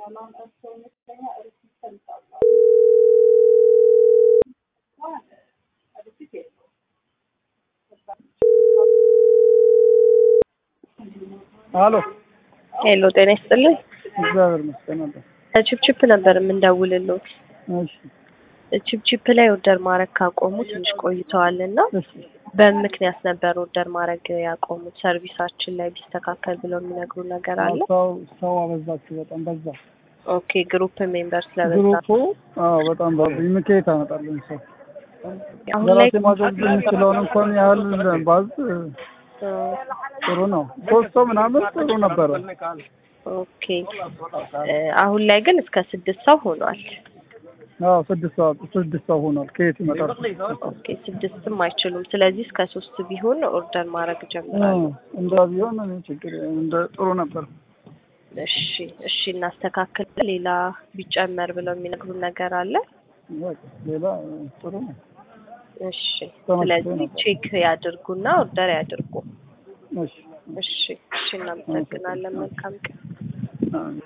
አሎ ሄሎ ጤና ይስጥልኝ። እግዚአብሔር ይመስገን ነበር። ችፕችፕ ነበር የምንደውልልዎት። እሺ ችፕችፕ ላይ ኦርደር ማድረግ ካቆሙ ትንሽ ቆይተዋል እና እሺ በምን ምክንያት ነበር ኦርደር ማድረግ ያቆሙት? ሰርቪሳችን ላይ ቢስተካከል ብለው የሚነግሩ ነገር አለ? ሰው ሰው አበዛችሁ፣ በጣም በዛ። ኦኬ ግሩፕ ሜምበር ስለበዛ ግሩፑ አዎ በጣም በዛ። ምክንያት አመጣለኝ ሰው አሁን ላይ ለራሴ ማድረግ የምችለውን እንኳን ያህል ባዝ ጥሩ ነው። ሶስት ሰው ምናምን ጥሩ ነበረ። ኦኬ እ አሁን ላይ ግን እስከ ስድስት ሰው ሆኗል። አዎ ስድስት ሰው ስድስት ሰው ሆኗል። ከየት ይመጣል? ኦኬ ስድስትም አይችሉም። ስለዚህ እስከ ሶስት ቢሆን ኦርደር ማድረግ ጀምራለሁ። እንዳ ቢሆን እኔ ችግር እንደ ጥሩ ነበር። እሺ እሺ እናስተካክል። ሌላ ቢጨመር ብለው የሚነግሩን ነገር አለ? በቃ ሌላ ጥሩ ነው። እሺ ተመስገን ስለዚህ ነበር። ቼክ ያድርጉና ኦርደር ያድርጉ። እሺ እሺ እሺ እናመሰግናለን። መልካም ቀን። አዎ።